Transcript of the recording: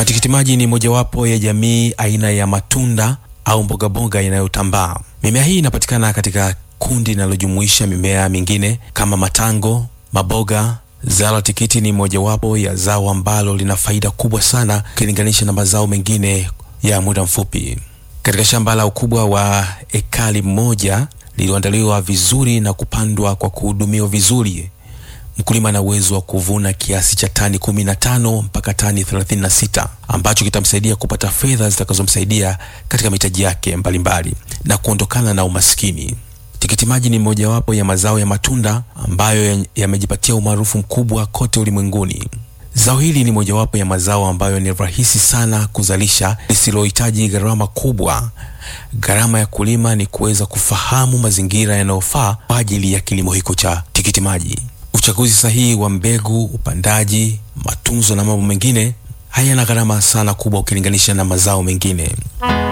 Matikiti maji ni mojawapo ya jamii aina ya matunda au mbogamboga inayotambaa. Mimea hii inapatikana katika kundi linalojumuisha mimea mingine kama matango, maboga. Zao la tikiti ni mojawapo ya zao ambalo lina faida kubwa sana ukilinganisha na mazao mengine ya muda mfupi. Katika shamba la ukubwa wa ekari moja lililoandaliwa vizuri na kupandwa kwa kuhudumiwa vizuri, mkulima ana uwezo wa kuvuna kiasi cha tani 15 mpaka tani 36 ambacho kitamsaidia kupata fedha zitakazomsaidia katika mahitaji yake mbalimbali na kuondokana na umaskini. Tikiti maji ni mojawapo ya mazao ya matunda ambayo yamejipatia umaarufu mkubwa kote ulimwenguni. Zao hili ni mojawapo ya mazao ambayo ni rahisi sana kuzalisha, lisilohitaji gharama kubwa. Gharama ya kulima ni kuweza kufahamu mazingira yanayofaa kwa ajili ya kilimo hiko cha tikiti maji. Uchaguzi sahihi wa mbegu, upandaji, matunzo na mambo mengine hayana gharama sana kubwa ukilinganisha na mazao mengine.